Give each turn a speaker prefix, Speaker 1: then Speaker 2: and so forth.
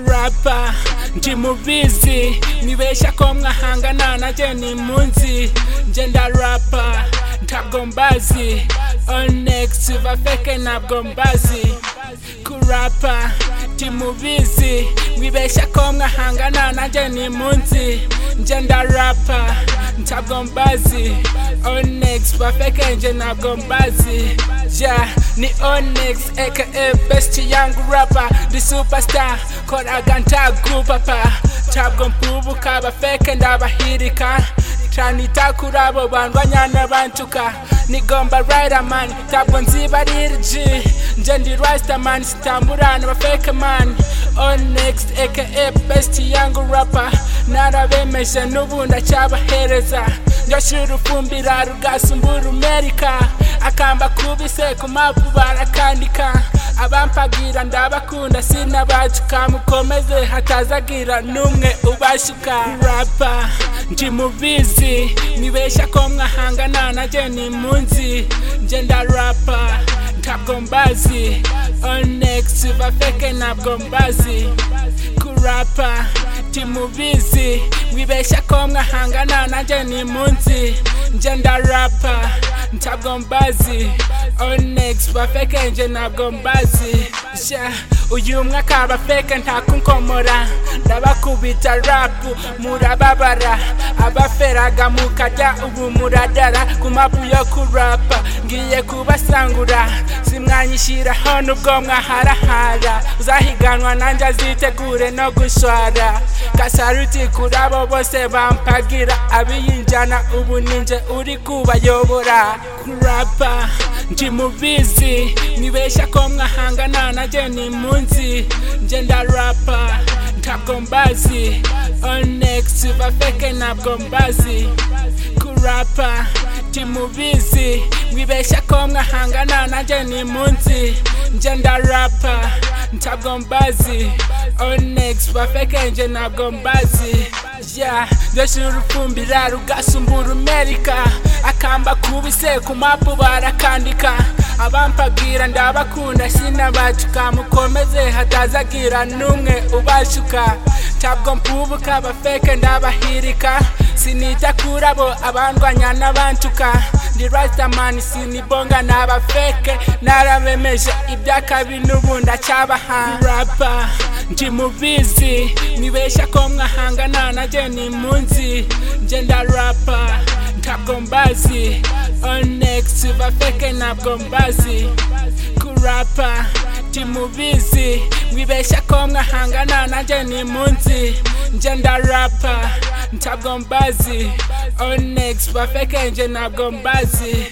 Speaker 1: papa ndi mubizi nibeshya ko mwahangana nanjye ni munsi nje ndarapa ntabwo mbazi onex bafeke ntabwo mbazi kurapa ndi mubizi mwibeshya ko mwahangana nanjye ni munsi nje ndarapa ntabwo mbazi onex bafeke nje ntabwo mbazi yeah, ni Onyx aka best young rapper the superstar koraga ntagupapa ntabwo mpubuka bafeke ndabahirika canita kuri abo bantu banyana bantuka nigomba riderman ntabwo nzibarirg nje ndi risterman sitamburana bafeke man Onyx aka best young rapper narabemeje n'ubu ndacyabahereza ndyoshyira urufumbira rugasumbura umerika akamba kubise ku mapu barakandika abampagira ndabakunda sinabacuka mukomeze hatazagira n'umwe ubashuka rapa ndi mubizi nibeshya ko mwahangana nanjye ni munsi nje ndarapa ntabwo mbazi onex bafeke ntabwo mbazi kurapa ndi mubizi mwibeshya ko mwahangana nanjye ni munsi nje ndarapa ntabwo mbazi onex bafeke nje ntabwo mbazi sha uyu mwaka bafeke ntakunkomora ndabakubita rapu murababara abaferaga mukajya ubu muradara ku mapu yo kurapa ngiye kubasangura simwanyishyiraho nubwo mwaharahara uzahiganwa nanjye azitegure no gushwara kasaruti kuri abo bose bampagira abiyinjana ubu ninjye uri kubayobora kurapa ndi mubizi nibeshya ko mwahangana nanjye ni munsi nje ndarapa ntabwo mbazi onex bafeke ntabwo mbazi kurapa ndi mubizi mwibeshya ko mwahangana nanjye ni munsi nje ndarapa ntabwo mbazi onex bafeke nje ntabwo mbazi yeah ndoshira urufumbira rugasumbura umerika akamba kubise ku mapu barakandika abampagira ndabakunda sinabacuka mukomeze hatazagira n'umwe ubashuka ntabwo mpubuka bafeke ndabahirika sinita kuri abo abandwanya n'abantuka ndi rastamani sinibonga n'abafeke narabemeje iby'akabi n'ubu ndacyabaharapa ndi mubizi nibeshya ko mwahangana nanjye ni munsi nje ndarapa ntabwo mbazi onex bafeke ntabwo mbazi kurapa ndi mubizi mwibeshya ko mwahangana nanjye ni munsi nje ndarapa ntabwo mbazi onex bafeke nje ntabwo mbazi